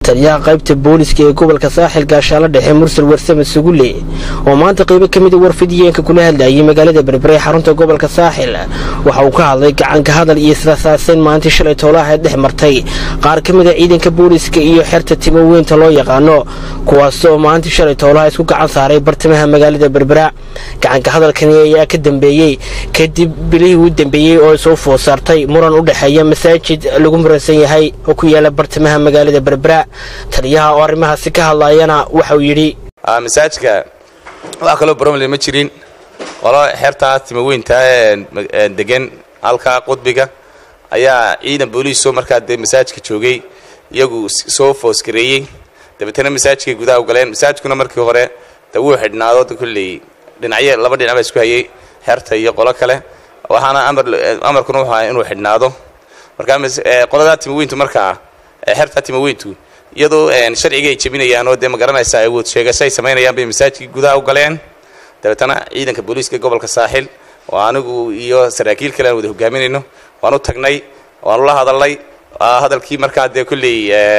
taliyaha qaybta booliska ee gobolka saaxil gaashaalo dhexe mursal warsame sugulle oo maanta qaybo ka mida warfidiyeenka kula hadlayay magaalada berbere xarunta gobolka saaxil waxa uu ka hadlay gacanka hadal iyo israsaaseyn maalintii shalay toolaha dhex martay qaar ka mida ciidanka booliska iyo xerta timo weynta loo yaqaano kuwaas oo maalintii shalay toolaha isku gacan saaray bartamaha magaalada berbera gacanka hadalkani ayaa ka dambeeyey kadib bilihii u dambeeyey oo soo food saartay muran u dhexeeya masaajid lagu muransan yahay oo ku yaala bartamaha magaalada berbera taliyaha oo arrimahaasi ka hadlayana waxauu yidhi masaajidka wax kaloo bromle ma jirin qolo xeertaa timaweynta degan halkaa qudbiga ayaa ciidan booliiso markaa dee masaajidka joogay iyagu soo foosgareeyey dabeetana masaajidkay gudaha u galeen masaajidkuna markii hore de wuu xidhnaado kolley dhinacyo laba dhinac baa isku hayay xeerta iyo qolo kale waxaana amarkuna wuxuu ahaa inuu xidhnaado markaa qoladaa timaweyntu markaa xeertaa timaweyntu iyadoo sharciga ay jebinayaan oo dee ma garanaysaa awood sheegasho ay samaynayaan bay masaajidkii gudaha u galeen dabeetana ciidanka booliiska gobolka saaxil oo anigu iyo saraakiil kale aan wada hogaaminayno waan u tagnay waanu la hadalnay hadalkii markaa dee kolley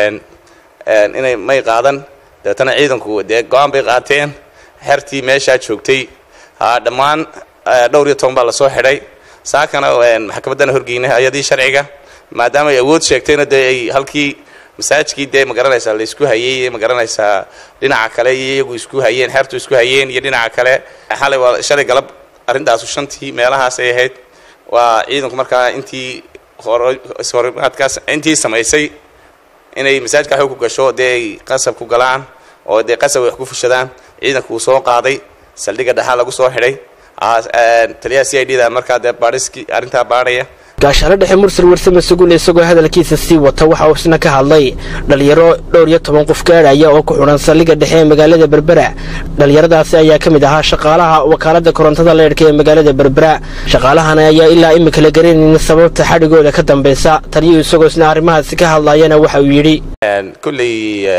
inay may qaadan dabeetana ciidanku dee go-aan bay qaateen xertii meeshaa joogtay dhammaan dhowr iyo toban baa lasoo xidhay saakana maxkamaddana horgeynay hay-adii sharciga maadaama ay awood sheegtayna dee ay halkii masaajidkii dee ma garanaysaa la isku hayey ma garanaysaa dhinaca kale iyo iyagu isku hayeen xeertu isku hayeen iyo dhinaca kale xalay waa shalay galab arrintaasu shantii meelahaas ay ahayd waa ciidanku markaa intii horimaadkaas intii samaysay inay masaajidka xoog ku gasho dee ay qasab ku galaan oo dee qasab ay wax ku fushadaan ciidanku uu soo qaaday saldhigga dhexaa lagu soo xidhay taliyaha c i d da markaa dee baadhiskii arrintaa baadhaya gaashaale dhexe mursal warsame sugulle isagoo hadalkiisa sii wata waxa uu isna ka hadlay dhalinyaro dhowr iyo toban qof gaadhaya oo ku xidhan saldhigga dhexe ee magaalada berbera dhallinyaradaasi ayaa ka mid ahaa shaqaalaha wakaaladda korontada leedhka ee magaalada berbera shaqaalahana ayaa ilaa imika la garanaynin sababta xadhigooda ka dambaysa taliyuhu isagoo isna arrimahaasi ka hadlayana waxa uu yidhi kolley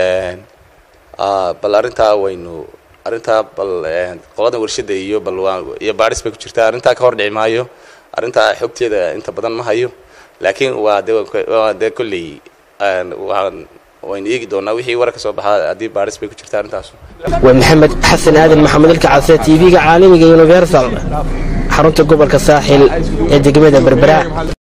bal arrintaa waynu arrintaa bal qolada warshada iyo bal iyo baadhis bay ku jirtaa arrintaa ka hor dhici maayo arrintaa xogteeda inta badan ma hayo laakiin waa de waa dee kolley waan waynu eegi doonaa wixii war ka soo baxaa haddii baadhis bay ku jirtaa arrintaas waa maxamed xasan aadan maxamed ilka case t v-ga caalamiga universal xarunta gobolka saaxil ee degmada berbera